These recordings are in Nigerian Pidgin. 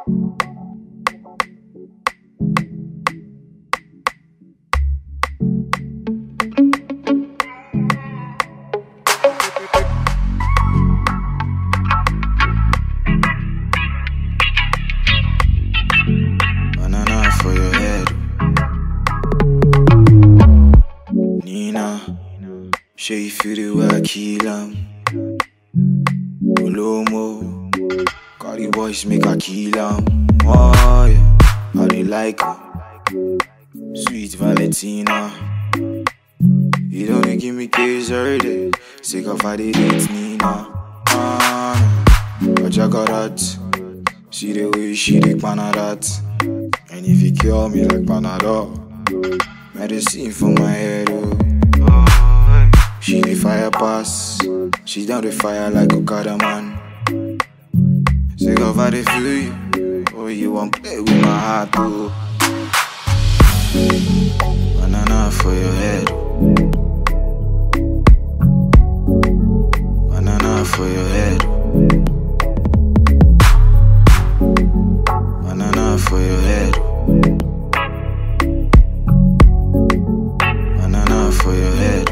Banana for your head. Nina, sure you feel the way I kill 'em. Olomo, Cardi boys make a kill 'em. Oh yeah, how they like her. Sweet Valentina. You don't dey give me kiss every day. Sick of how they date Nina. Ah, but you got that. See the way she dey pana that. And if you kill me like Panadol, medicine for my head, oh. She the fire pass, she down the fire like Okada man. Sick of how they feel you, oh you want play with my heart, oh. Banana for your head, banana for your head, banana for your head. Banana for your head.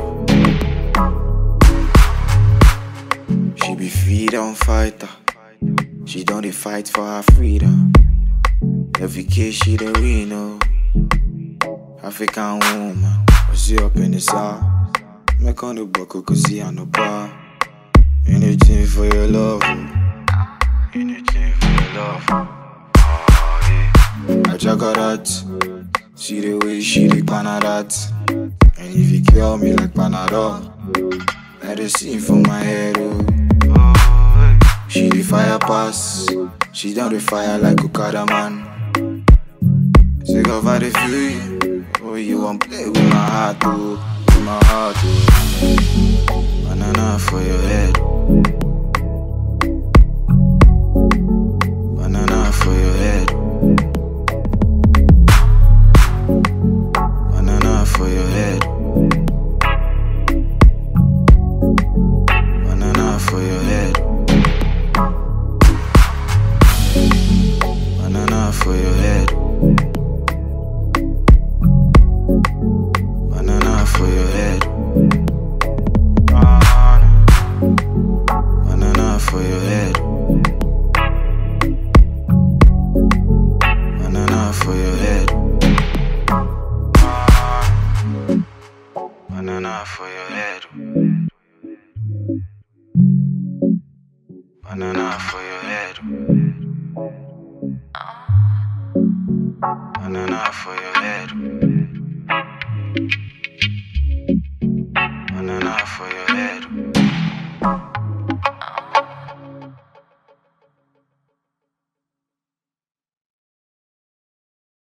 She be freedom fighter. She don't dey fight for her freedom. Every case she the win, oh. African woman, but she up in the south. Make on the buckle, cause she on the bar. Anything for your love. oh. Anything for your love. Oh, yeah. I check her that. See the way she dey pana that. And if you kill me like Panadol, medicine for my head, oh. She the fire pass, she down the fire like Okada man. Sick of how they feel you, oh you want play with my heart, oh, with my heart, oh. Banana for your head, banana for your head. Banana for your head. Banana for your head. Banana for your head. Banana for your head. Banana for your head. Banana for your head. Banana for your head. Banana for your head. Banana for your head. Banana for your head.